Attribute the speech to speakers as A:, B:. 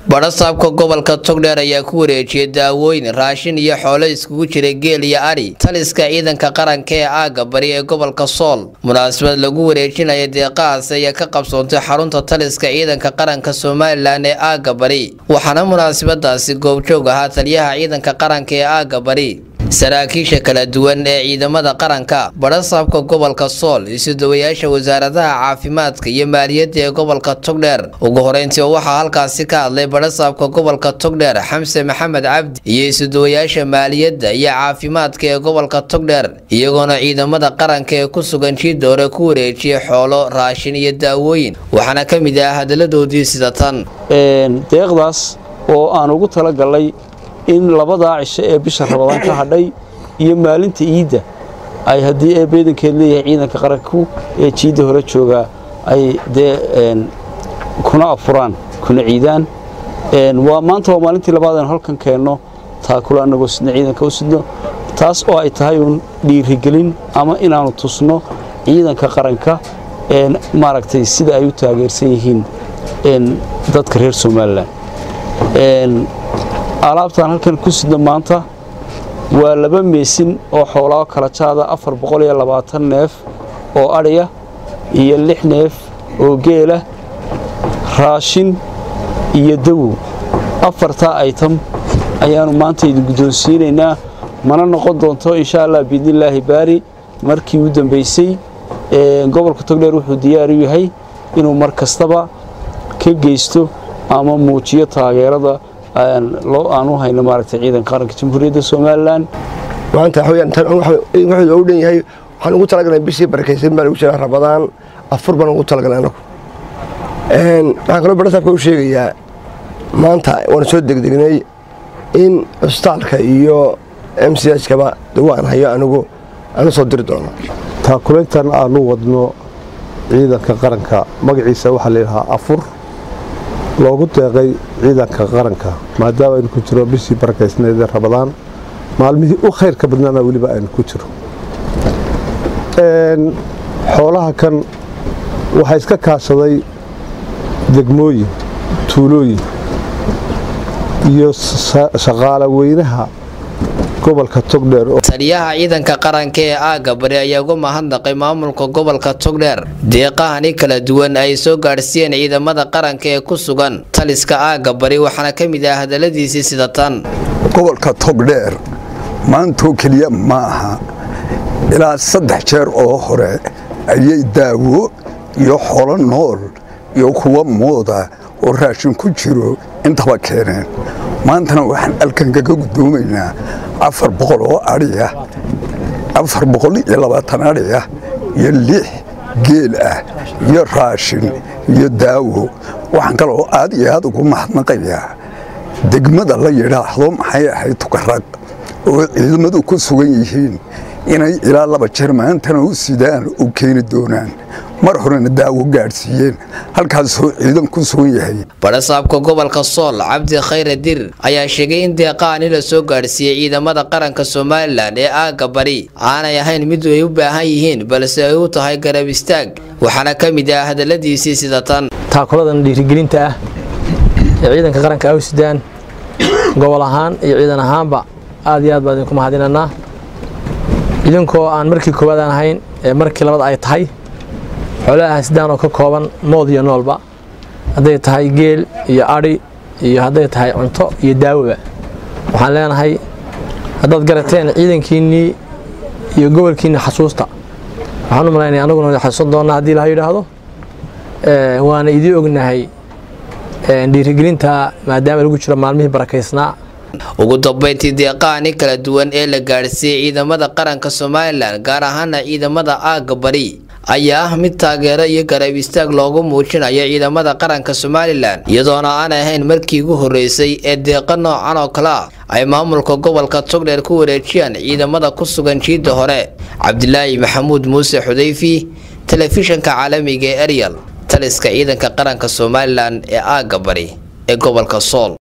A: badhasaabka gobolka togdheer ayaa ku wareejiyay daawooyin raashin iyo xoolo iskugu jira geel iyo adhi taliska ciidanka qaranka ee aagga bari ee gobolka sool munaasabad lagu wareejinaya deeqahaas ayaa ka qabsoontay xarunta taliska ciidanka qaranka somalilan ee aagga bari waxaana munaasabadaasi goobjoog ahaa taliyaha ciidanka qaranka ee aagga bari saraakiisha kala duwan ee ciidamada qaranka badhasaabka gobolka sool isudawayaasha wasaaradaha caafimaadka iyo maaliyadda ee gobolka togdheer ugu horeyntii waxaa halkaasi ka hadlay badhasaabka gobolka togdheer xamse maxamed cabdi iyo isudawayaasha maaliyadda iyo caafimaadka ee gobolka togdheer iyagoona ciidamada qaranka ee ku sugan jiidda hore ku wareejiyay xoolo raashin iyo daawooyin waxaana ka mid ah hadaladoodii sida tan
B: deeqdaas oo aan ugu talagalay in labadaa cisho ee bisha rabadaan ka hadhay iyo maalinta iidda ay haddii ee beedankeed leeyahay ciidanka qaranku ee jiidda hore joogaa ay dee kuna afuraan kuna ciidaan waa maanta waa maalintii labaad aynu halkan keenno taakula annagoo sidna ciidanka u sidno taas oo ay tahay uun dhiirigelin ama inaannu tusno ciidanka qaranka maaragtay sida ay u taageersan yihiin dadka reer somalilan alaabtaan halkan ku sidno maanta waa laba meesin oo xoolaa kala jaada afar boqol iyo labaatan neef oo adhiya iyo lix neef oo geela raashin iyo dawow afartaa aytam ayaannu maanta idin guddoonsiinaynaa mana noqon doonto insha allah biidnillaahi baari markii u dambaysay gobolka togdheer wuxuu diyaar u yahay inuu mar kastaba ka geysto ama muujiyo taageerada aan u hayno maaragtay ciidanka qaranka jamhuuriyadda somalilan
C: maanta wuxuu u dhan yahay waxaan ugu talagalnay bishii barakaysan baan ugu jiraa rabadaan afur baan ugu talagalnay anagu waxaan kaloo badhasaabka u sheegayaa maanta waan soo degdegnay in cusbitaalka iyo m c h kaba dawaan hayo anigu aanu soo diri doono
D: taakuleyntan aanu wadno ciidanka qaranka magaciisa waxaa layidhahaa afur loogu deeqay ciidanka qaranka maadaama aynu ku jiro bishii barakaysneed ee rabadaan maalmihii u khayrka badnaana weliba aynu ku jiro xoolaha kan waxaa iska kaashaday degmooyin tuulooyin iyo shaqaala weynaha gobolka togdheer
A: taliyaha ciidanka qaranka ee aagga bari ayaa uga mahadnaqay maamulka gobolka togdheer deeqahani kala duwan ay soo gaadhsiiyeen ciidamada qaranka ee ku sugan taliska aagga bari waxaana ka mid ah hadaladiisii sida tan
E: gobolka togdheer maantoo keliya ma aha ilaa saddex jeer oo hore ayay daawo iyo xolo nool iyo kuwa mooda oo raashin ku jiro intaba keeneen maantana waxaan alkan kaga guddoomaynaa afar boqol oo adhiya afar boqol iyo labaatan adhiya iyo lix geel ah iyo raashin iyo daawo waxaan kaloo aad iyo aad ugu mahadnaqayaa degmada la yidhaahdo maxay ahayd tukarag oo ciidamadu ku sugan yihiin inay ilaa laba jeer maantana u sidaan u keeni doonaan mar horena daawo gaadhsiiyeen halkaasoo ciidan ku sugan yahay
A: badhasaabka gobolka sool cabdi khayre dir ayaa sheegay in deeqahani la soo gaadhsiiyey ciidamada qaranka somalilan ee aagga bari aanay ahayn mid ay u baahan yihiin balse ay u tahay garab istaag waxaana ka mid ah hadaladiisii sida tan
F: taakuladan dhiirigelinta ah ee ciidanka qaranka ay u sidaan gobol ahaan iyo ciidan ahaanba aad iyo aad baan idinku mahadinanaa idinkoo aan markii koowaad aan ahayn ee markii labaad ay tahay xoolaha sidaan oo ka kooban mood iyo noolba hadday tahay geel iyo adhi iyo hadday tahay cunto iyo daawoba waxaan leenahay haddaad garateen ciidankiinnii iyo gobolkiinni xasuusta waxaan u malaynaya anaguna wada xasuusan doonnaa haddii laha yidhaahdo waana idii ognahay dhiirigelinta maadaama lagu jiro maalmihii barakaysnaa
A: ugu dambeyntii deeqahani kala duwan ee la gaadhsiiyey ciidamada qaranka somalilan gaar ahaana ciidamada aagga bari ayaa ah mid taageero iyo garab istaag loogu muujinayo ciidamada qaranka somalilan iyadoona aan ahayn markii ugu horreysay ee deeqo noocan oo kale ah ay maamulka gobolka togdheer ku wareejiyaan ciidamada ku sugan jiidda hore cabdilaahi maxamuud muuse xudayfi telefishanka caalamiga ee eryal taliska ciidanka qaranka somalilan ee aagga bari ee gobolka sool